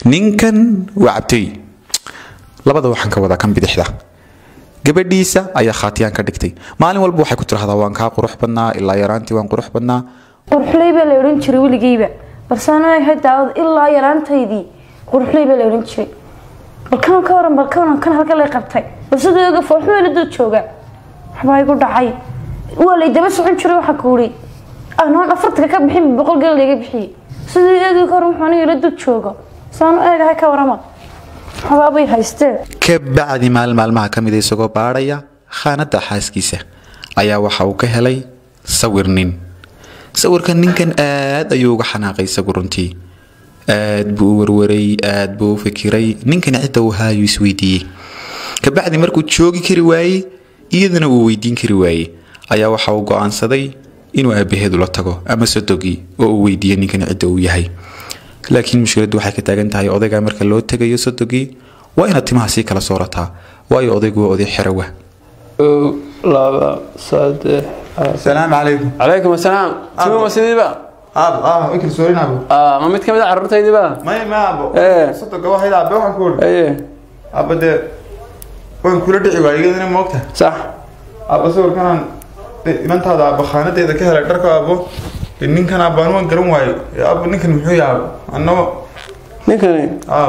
ninkan waa cabtooy labada waxaan ka wadaa kan bidixda gabadhiisa ayaa khaatiyaan ka dhigtay maalin walba waxay ku tirahdaa waan kaa qurux badnaa ilaa yaraantii waan qurux badnaa qurxuley baa la odhan jiray weligeyba balse anaga ahayd daawada ilaa yaraantaydii qurxuley baa la odhan jiray balkan ka waran balkan kan halka lay qabtay balse dooga fooxuma la dad jooga waxbaa igu dhacay waa lay daba socon jiray waxaa kuuri anoon afartanka ka bixin boqol geel laga bixiyey sidii eegi ka waran wuxuu aniga la dad jooga saanu eegahay ka warama waxbaabay haysteen kabacdi maalin maalmaha ka mida isagoo baadhaya khaanada xaaskiisa ayaa waxa uu ka helay sawir nin sawirka ninkan aad ayuu uga xanaaqay isagu runtii aad buu u warwaray aad buu u fikiray ninkani cidda uu haayuu isweydiiyey kabacdi markuu joogi kari waayey iyadana uu weydiin kari waayey ayaa waxa uu go-aansaday inuu aabaheedu la tago ama sodogii oo uu weydiiyo ninkani cidda uu yahay laakiin mushkiladdu waxay ka taagan tahay odayga marka loo tegayo sodogii waa inaad timaha sii kala soorataa waayo odaygu waa oday xerawa kow laba saddex السلام عليكم calaykum asalaam timo ma sidiiba ابو اه وكل سورينا ابو Ah, ma mid ka mid a carruurtaydiiba ما ما ابو إيه. صدق واحد ابو waxaan ku uri aye ابو de waan kula dhici waayigana moogta sax ابو sawirkan imantaada abo khaanadeeda ka helay dharka abo ninkan abaan waan garan waayo abo ninkan muxuu yahay annoo ninkani abo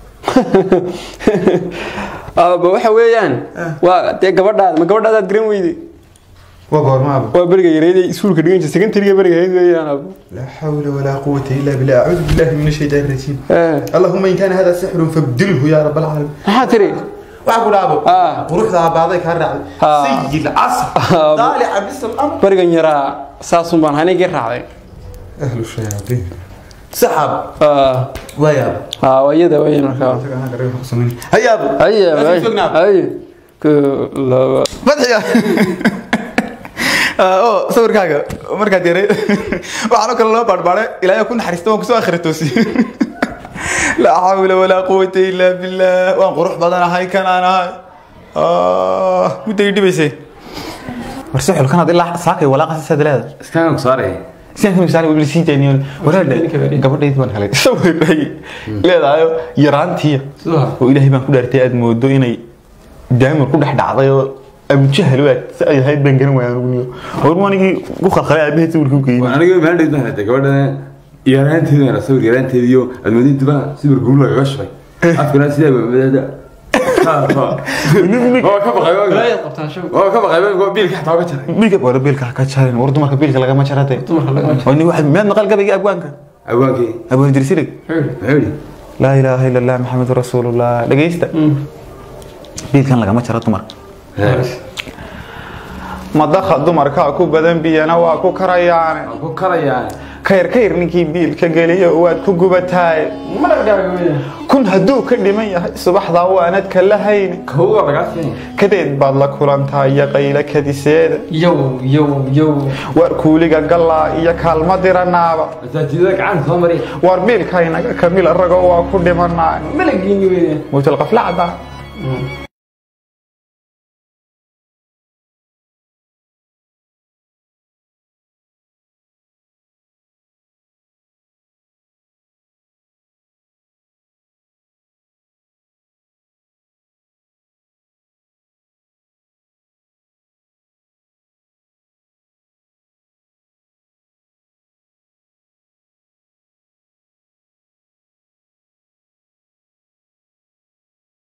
aaba waxa weeyaan waa dee gabadhaada ma gabadhaadaad garan weyday waa goorma abo waa beriga yareeday iskuulka dhigan jirta secondariga beriga hayd weeyaan aabo لا حول ولا قوة إلا بالله أعوذ بالله من الشيطان الرجيم Eh, اللهم إن كان هذا سحر فابدله يا رب العالمين maxaa tiri waxaa ku dhaabo Ah. quruxda baaday ka raacday Ah. sayid casr Ah. daalica bisal amr berigan yaraa saasun baan hanigii raacday ahlu shayaadiin saxaab Ah, wayaab ah, waa iyada weeyaan markaa hayaab aye Meesha joognaa. aye kow laba madxiga oo sawirkaaga markaad yaray waxaanoo kale loo baarbaaray ilaahay ku naxariista waan kusoo akhri toosiye laa xawla walaa quwata ilaa billah waan qurux badanahay kanaan ahay mudday dhibaysay warse xulkanaad ilaa saakay walaaqasisaad leeda iskaan ku saaray sidaas misaal weli sii daynay waraadha gabadhayd baan helay sawirray leedahay yaraantiya oo ilaahay baan ku dhaartay aad moodo inay daamir ku dhex dhacday oo abujahal waad si ay ahayd baan garan waaya anugu war anigii ku khalkhalay aabaheed sawirka u geeyey aniga maandhayd baan hatay gabadha yaraanteeda sawir yaraanteediyo admoodintuba sawir guul lagaga shubay afkana sidaa mamadada waa ka baqay waa ka baqay biilka xataa waa ka jaray biilka war biilka ha ka jarin war dumarka biilka lagama jarate wani waxa miyaad maqal gabayga abwaanka awaankii abwaan dirsilig muxuu yidhi laa ilaaha ila allah maxamedu rasuulullah dhegeysta biilkan lagama jaro dumarka madaha dumarkaa ku badan biyana waa ku karayaane waan ku karayaa kayr kayr ninkii biilka geliyo waad ku gubataaye kun hadduu ka dhiman yahay subaxdaa waanad ka lahayni kowga lagaa siin kadeed baad la kulantaa iyo qaylo kadiseeda yow yow yow waar kuuliga gallaa iyo kaalma diranaaba masaajidada gacanta soo mariya waar biilkaynaga kamila ragoo waa ku dhimanaa malagiini weeyaan mowtalqaflacda